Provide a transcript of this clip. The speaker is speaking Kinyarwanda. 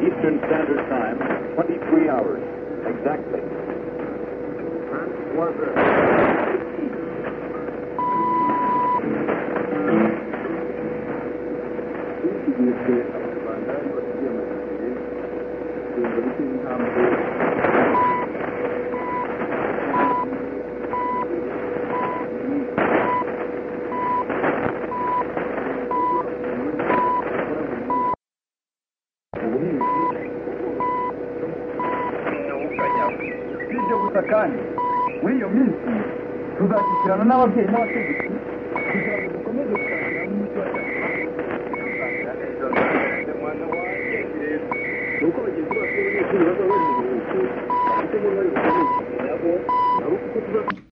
Eastern Standard Time, 23 hours exactly. ibyo gusa kandi muri iyo minsi tuzakurikirana n'ababyeyi n'abategetsi kugira ngo